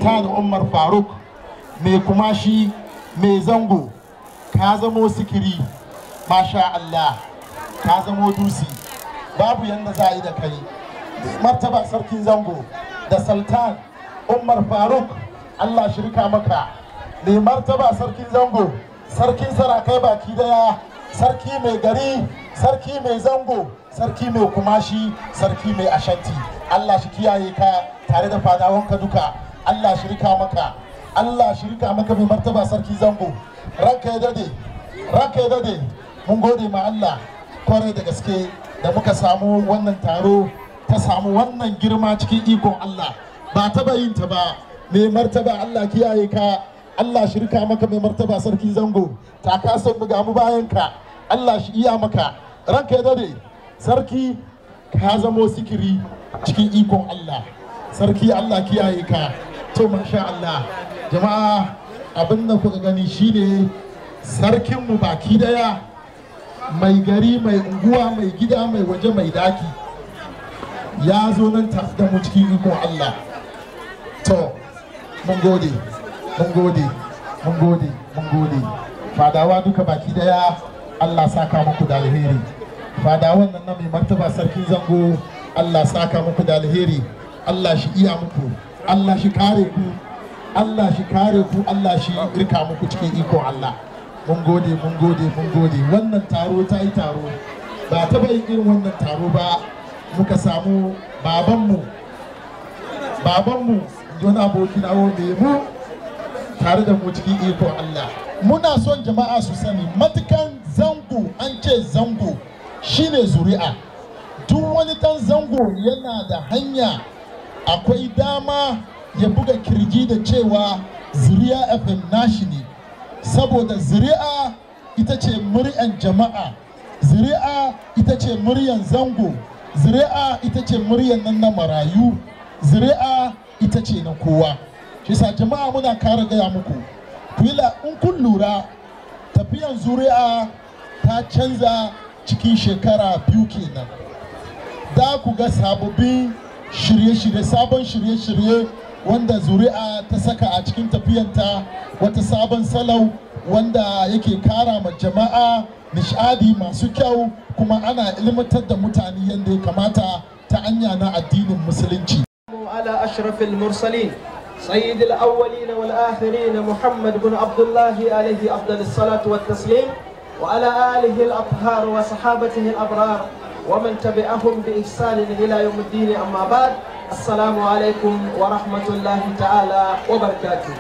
sultan umar faruk mai kumashi mai zango ka zamo sikiri masha allah ka zamo dusi babu yadda za a yi da kai martaba sarkin zango da sultan umar faruk allah shirka maka mai martaba sarkin zango sarkin sarakai baki daya sarki mai gari sarki mai zango sarki mai kumashi sarki mai ashanti allah shi kiyaye ka tare da fadawanka duka allah shirka maka allah shirka maka mai martaba sarki zango ranka ya dade ranka ya dade mun gode ma allah kwarai da gaske da muka samu wannan taro ta samu wannan girma cikin ikon allah ba taba yin ta ba mai martaba allah kiyaye ka Allah shirka maka mai martaba sarki zango ta kasan mu gamu bayan ka Allah shi iya maka ranka ya dade sarki ka zamo sikiri cikin ikon Allah sarki Allah kiyaye ka to masha Allah jama'a abin da kuka gani shine sarkin mu baki daya mai gari mai unguwa mai gida mai waje mai daki ya zo nan tafi da mu cikin ikon Allah to mun gode mun gode mun gode mun gode fadawa duka baki daya Allah saka muku da alheri fadawan nan na mai martaba sarkin zango Allah saka muku da alheri Allah shi iya muku Allah shi kare ku Allah shi kare ku Allah shi rika muku cikin ikon Allah mun gode mun gode mun gode wannan taro ta yi taro ba ta yin irin wannan taro ba muka samu babanmu babanmu wani aboki na wanda mu tare da mu cikin ikon Allah. Muna son jama'a su sani matukan zango an ce zango shine zuri'a. Duk wani dan zango yana da hanya akwai dama ya buga kirji da cewa zuri'a FM nashi ne. Saboda zuri'a ita ce muryan jama'a, zuri'a ita ce muryan zango, zuri'a ita ce muryan nan na marayu, zuri'a ita ce na kowa. shi sa jama'a muna kara gaya muku kila in kun lura tafiyan zuri'a ta canza cikin shekara biyu kenan da ku ga sababbin shirye-shirye sabon shirye-shirye wanda zuri'a ta saka a cikin tafiyanta wata sabon salau wanda yake kara ma jama'a nishadi masu kyau kuma ana ilmantar da mutane yadda ya kamata ta anya na addinin musulunci على أشرف المرسلين سيد الأولين والآخرين محمد بن عبد الله عليه أفضل الصلاة والتسليم وعلى آله الأطهار وصحابته الأبرار ومن تبعهم بإحسان إلى يوم الدين أما بعد السلام عليكم ورحمة الله تعالى وبركاته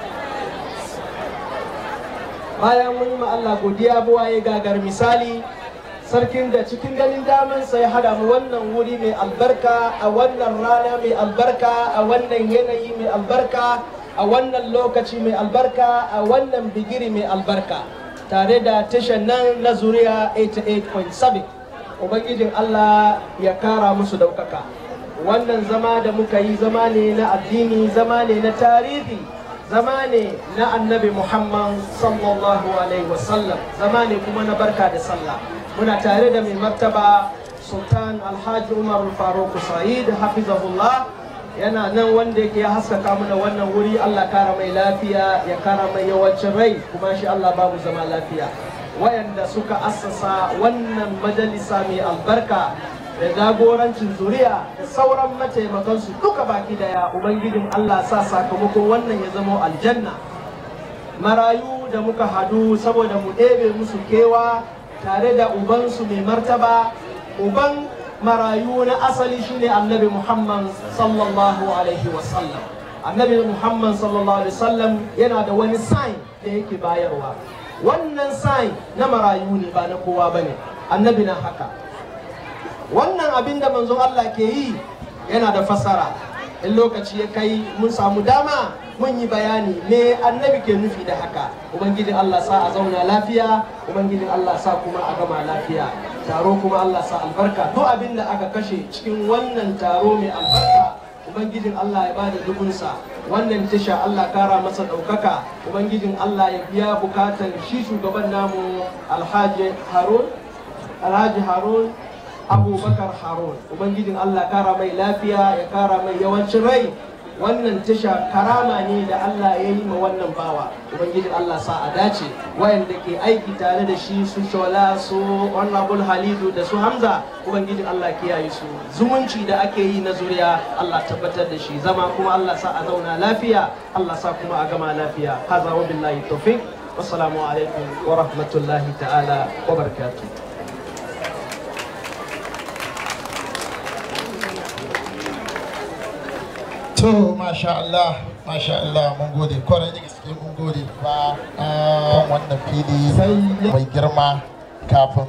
bayan mun yi ma Allah godiya buwaye gagar misali sarkin da cikin ganin damansa ya hada mu wannan wuri mai albarka a wannan rana mai albarka a wannan yanayi mai albarka a wannan lokaci mai albarka a wannan bigiri mai albarka tare da tashan nan na zuriya 88.7 ubangijin Allah ya kara musu daukaka wannan zama da muka yi zama ne na addini zama ne na tarihi zama ne na annabi muhammad sallallahu alaihi wasallam zama ne kuma na barka da sallah muna tare da mai martaba sultan alhaji umar faruk sa'id hafizahullah yana nan wanda yake ya haskaka mana wannan wuri allah kara mai lafiya ya kara mai yawancin rai kuma shi allah babu zama lafiya wayanda suka assasa wannan majalisa mai albarka da jagorancin zuriya da sauran mataimakansu duka baki daya ubangijin allah sa sakamakon wannan ya zama aljanna marayu da muka hadu saboda mu ɗebe musu kewa tare da ubansu mai martaba uban marayu na asali shine annabi muhammad sallallahu alaihi wasallam annabi muhammad sallallahu alaihi wasallam yana da wani sign da yake bayarwa wannan sign na marayu ne ba na kowa ba ne annabi na haka wannan abin da manzon allah ke yi yana da fasara in lokaci ya kai mun samu dama mun yi bayani me annabi ke nufi da haka ubangijin Allah sa a zauna lafiya ubangijin Allah sa kuma a gama lafiya taro kuma Allah sa albarka duk abin da aka kashe cikin wannan taro mai albarka ubangijin Allah ya bada dubunsa wannan tasha Allah kara masa ɗaukaka ubangijin Allah ya biya bukatan shi shugaban namu alhaji harun alhaji harun abubakar harun ubangijin Allah kara mai lafiya ya kara mai yawancin rai wannan tasha karama ne da Allah ya yi ma wannan bawa ubangiji Allah sa a dace wayanda ke aiki tare da shi su shola su honorable halidu da su hamza ubangiji Allah kiyaye su zumunci da ake yi na zuriya Allah tabbatar da shi zama kuma Allah sa a zauna lafiya Allah sa kuma a gama lafiya haza wa billahi tawfiq wassalamu alaikum wa rahmatullahi ta'ala wa barakatuh to masha Allah masha Allah mun gode kwarai da gaske mun gode ba kan wannan fili mai girma kafin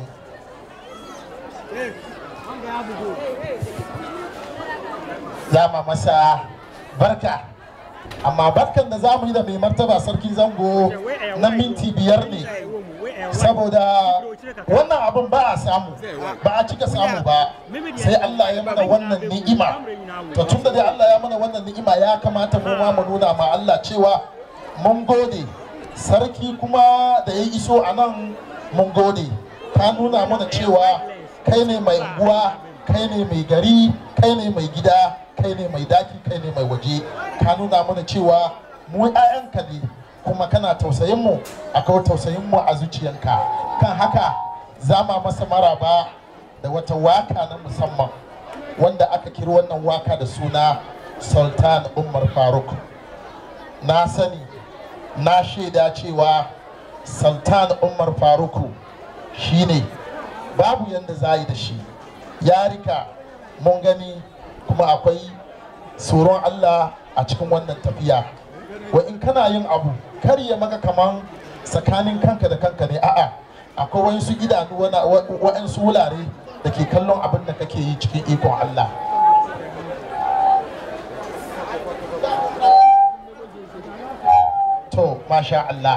zama masa barka amma barkan da zamu yi da mai martaba sarki zango na minti biyar ne saboda wannan abin ba a samu ba a cika samu ba sai Allah ya mana wannan ni'ima to tun da dai Allah ya mana wannan ni'ima ya kamata mu ma mu nuna ma Allah cewa mun gode sarki kuma da ya iso a nan mun gode ka nuna mana cewa kai ne mai unguwa kai ne mai gari kai ne mai gida kai ne mai daki kai ne mai waje ka nuna mana cewa mu 'ya'yanka ne kuma kana tausayin mu akwai tausayin mu a zuciyanka kan haka zama masa maraba da wata waka na musamman wanda aka kiri wannan waka da suna sultan umar faruk na sani na shaida cewa sultan umar faruku shine babu yadda za yi da shi ya rika mun gani kuma akwai tsoron allah a cikin wannan tafiya wa in kana yin abu kar ya maka kaman tsakanin kanka da kanka ne a'a akwai wasu idanu wa'ansu wulare da ke kallon abin da kake yi cikin ikon Allah to masha Allah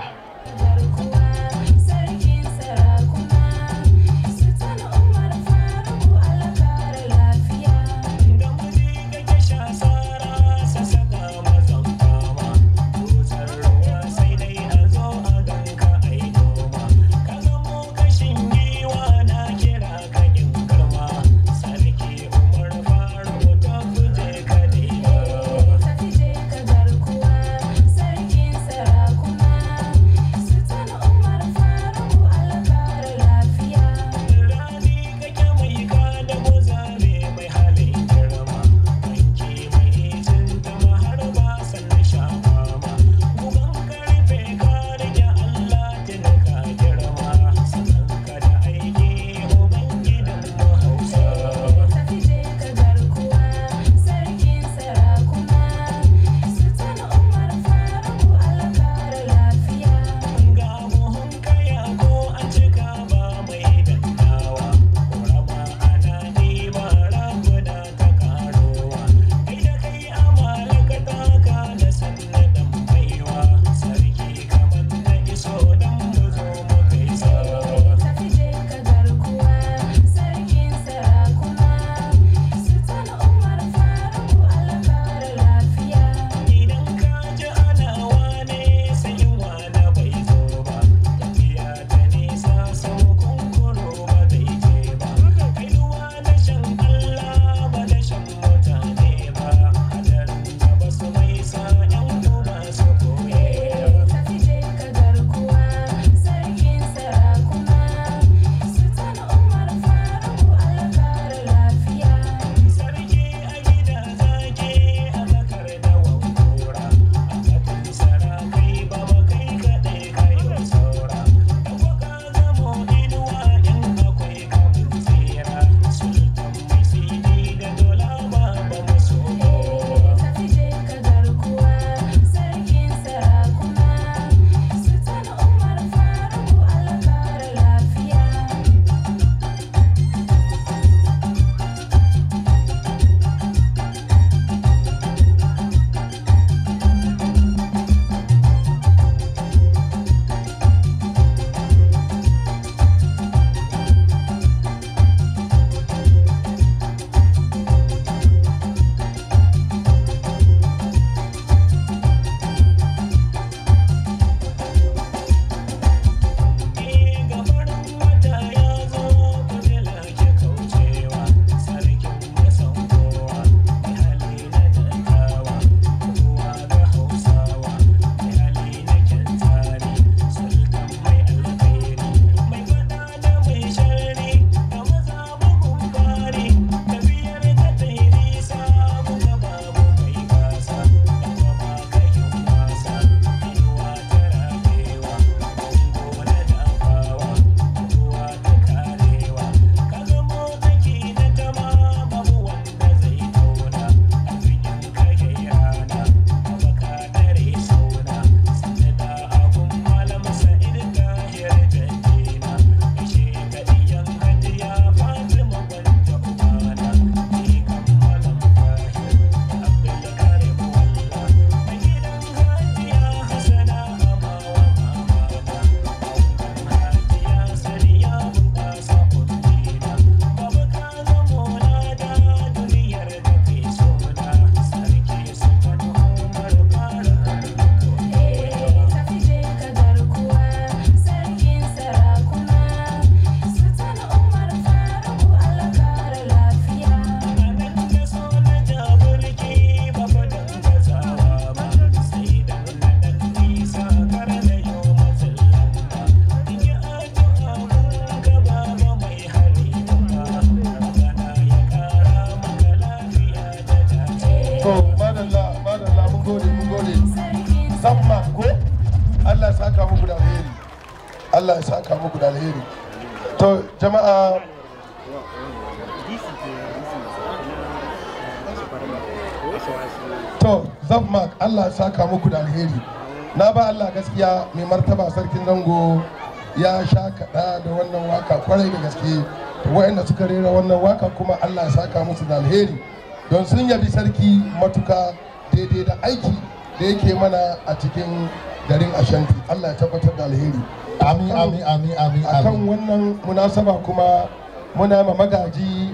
Sarkin sarakuna to madalla madalla mun gode mun gode zamma ko Allah ya saka muku da alheri Allah ya saka muku da alheri to jama'a to zamma Allah ya saka muku da alheri na ba Allah gaskiya mai martaba sarkin zango ya sha kaɗa da wannan waka kwarai da gaske waɗanda suka rera wannan waka kuma Allah ya saka musu da alheri don sun yabi sarki matuka daidai da aiki da yake mana a cikin garin ashanti Allah ya tabbatar da alheri amin amin amin amin akan amin wannan munasaba kuma muna ma magaji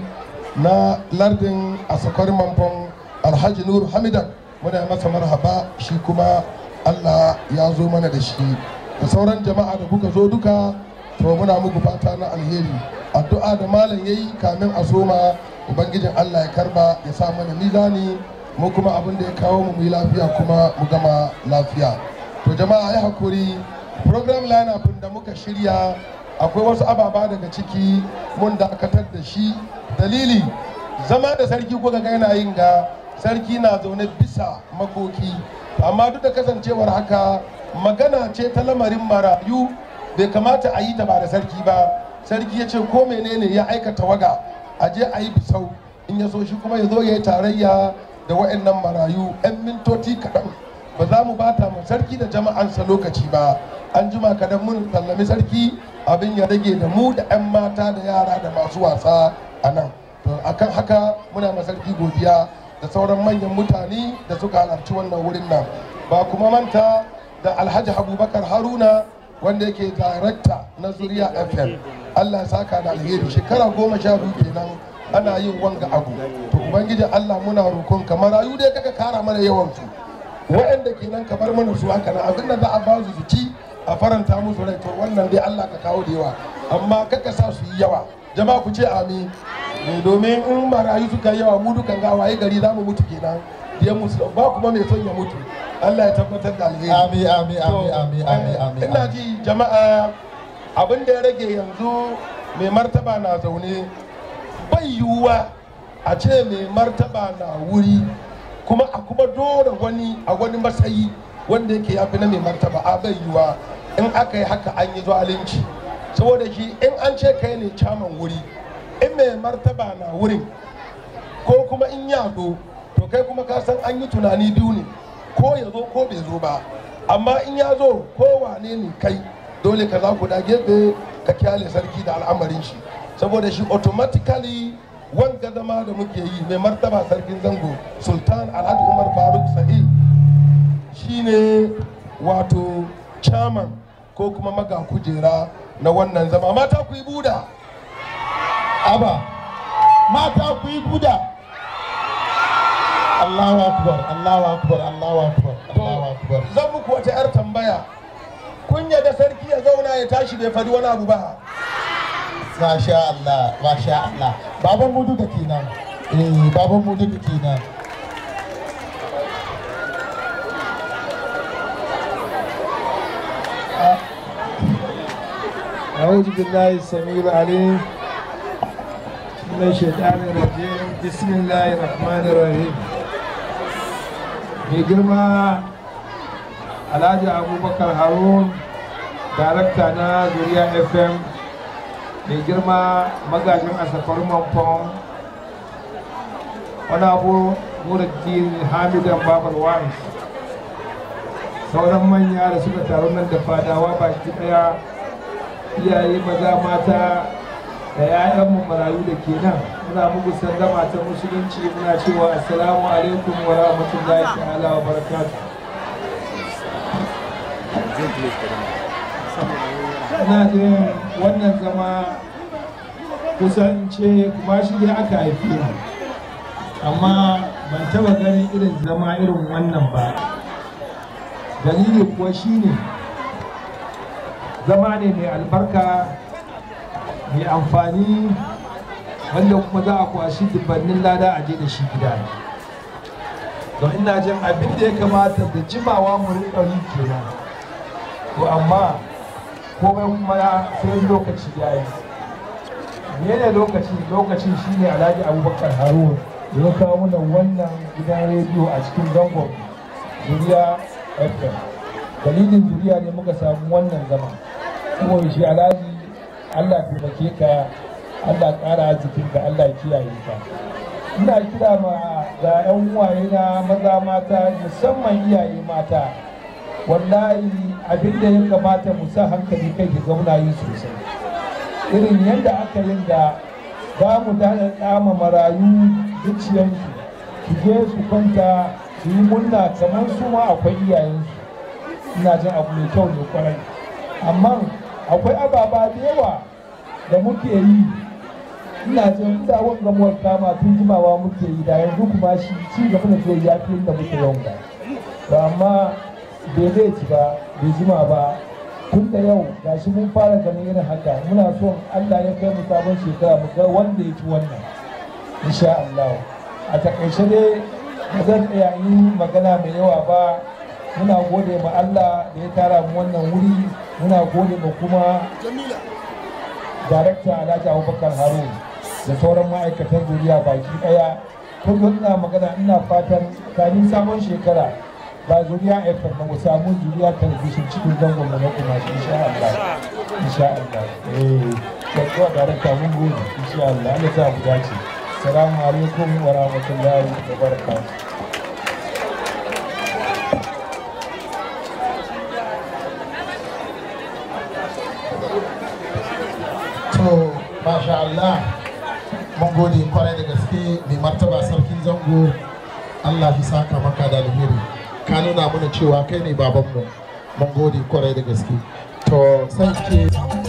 na lardin asakar manfon alhaji nuru hamidan muna masa marhaba shi kuma allah ya zo mana da shi da sauran jama'a da kuka zo duka to muna muku fata na alheri addu'a da malam ya yi kamin a soma ubangijin allah ya karba ya sa mana mizani mu kuma abin da ya kawo mu mu yi lafiya kuma mu gama lafiya to jama'a ya hakuri program lineup da muka shirya akwai wasu ababa daga ciki mun dakatar da shi dalili zama da sarki kuka ga yana yin ga sarki na zaune bisa makoki amma duk da kasancewar haka magana ce ta lamarin marayu bai kamata a yi ta ba da sarki ba sarki ya ce ko menene ya aikata waga a je a yi bisau in ya so shi kuma ya zo ya yi tarayya da wa'annan marayu 'yan mintoci kaɗan ba za mu bata ma sarki da jama'ansa lokaci ba an jima kadan mun sallami sarki abin ya rage da mu da 'yan mata da yara da masu wasa a nan to akan haka muna ma sarki godiya da sauran manyan mutane da suka halarci wannan wurin nan ba kuma manta da alhaji abubakar haruna wanda yake darakta na zuriya fm allah ya saka da alheri shekara goma sha biyu kenan ana yin wanga abu to ubangijin allah muna roƙon ka marayu dai kaka kara mana yawan su waɗanda kenan ka bar mana su haka nan abin da za a ba su su ci a faranta musu rai to wannan dai allah ka kawo da yawa amma kaka sa su yi yawa jama'a ku ce amin Eh, domin in marayu suka yi yawa mu dukan gawaye gari za mu mutu kenan diyan musu ba kuma mai son ya mutu allah ya tabbatar da alheri amin amin amin amin amin amin ina ji jama'a abin da ya rage yanzu mai martaba na zaune bai yiwuwa a ce mai martaba na wuri kuma a kuma dora wani a wani matsayi wanda yake yafi na mai martaba a bai yiwuwa in aka yi haka an yi zalunci saboda shi in an ce kai ne caman wuri in mai martaba na wurin ko kuma in yado to kai kuma ka san an yi tunani biyu ne ko ya zo ko bai zo ba amma in ya zo ko wane ne kai dole ka za ku da gefe ka kyale sarki da al'amarin shi saboda shi automatically wanga zama da muke yi mai martaba sarkin zango sultan alhaji umar faruk sahih shine wato chairman ko kuma maga kujera na wannan zama mata ku yi buda aba mata ku yi buda Allahu akbar Allahu akbar Allahu akbar Allahu akbar zan muku wata 'yar tambaya kun da sarki ya zauna ya tashi bai faɗi wani abu ba Masha Allah, Masha Allah. Baban mu duka kenan. Eh, baban mu duka kenan. أعوذ بالله السميع العليم من الشيطان الرجيم بسم الله الرحمن الرحيم mai girma alhaji abubakar harun darakta na zuriya fm mai girma magajin asafar manfon wani abu nuruddin hamidan babar wa'is sauran manya da suka taru nan da fadawa baki daya iyaye maza mata da 'ya'yanmu marayu da ke nan muna muku sallama ta musulunci muna cewa assalamu alaikum wa rahmatullahi ta'ala wa barakatuh ina jin wannan zama kusan ce kuma shi dai aka haife ni amma ban taba ganin irin zama irin wannan ba dalili kuwa shine zama ne mai albarka mai amfani wanda kuma za a kwashi dubannin lada a je da shi gida don ina jin abin da ya kamata da jimawa mu riƙa yi kenan to amma komai kuma sai lokaci ya yi mene lokaci lokacin shine alhaji abubakar harun da ya kawo mana wannan gidan rediyo a cikin zangon zuriya fm dalilin zuriya ne muka samu wannan zama saboda shi alhaji allah taimake ka allah ƙara arzikinka allah kiyaye ka ina kira ma ga 'yan uwaye na maza mata musamman iyaye mata wallahi abin da ya kamata mu sa hankali kai ki zauna yi sosai irin yadda aka yin da za mu dada kama marayu zuciyarsu su je su kwanta su yi munna kamar su ma akwai iyayensu ina jin abu mai kyau ne kwarai amma akwai ababa da yawa da muke yi ina jin da wanga muwar kama tun jimawa muke yi da yanzu kuma shi ci gaba da zai ya fi da muke yawan ba to amma bai zai ci ba bai jima ba tun da yau gashi mun fara ganin irin haka muna son Allah ya kai mu sabon shekara mu ga wanda ya ci wannan insha Allah a takaice dai ba zan tsaya yi magana mai yawa ba muna gode ma Allah da ya tara mu wannan wuri muna gode ma kuma darakta Alhaji Abubakar Harun da sauran ma'aikatan zuriya baki daya kullum ina magana ina fatan kamin sabon shekara ba zuriya FM ba mu samu zuriya talabishin cikin zangon mu na kuma shi insha Allah insha Allah eh da darakta mun gode insha Allah Allah ta mu dace assalamu alaikum wa rahmatullahi wa barakatuh to masha Allah mun gode kwarai da gaske mai martaba sarkin zango Allah fi saka maka da alheri ka nuna mana cewa kai ne babanmu mun gode kwarai da gaske to sai ke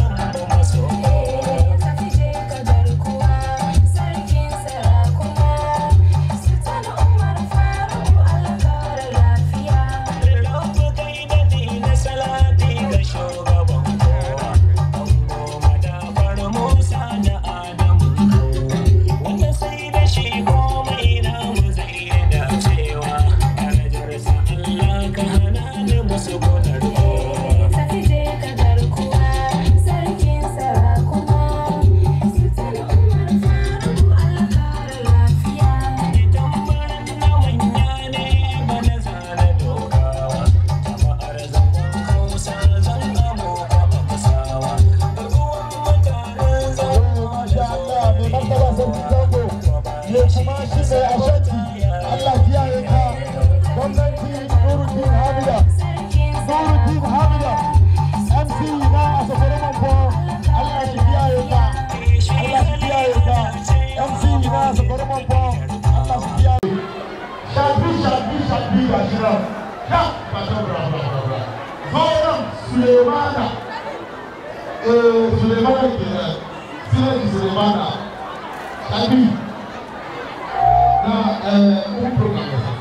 Sulemana, eh, Sulemana kenan, Sinaki Sulemana, Shabi, na eh, un program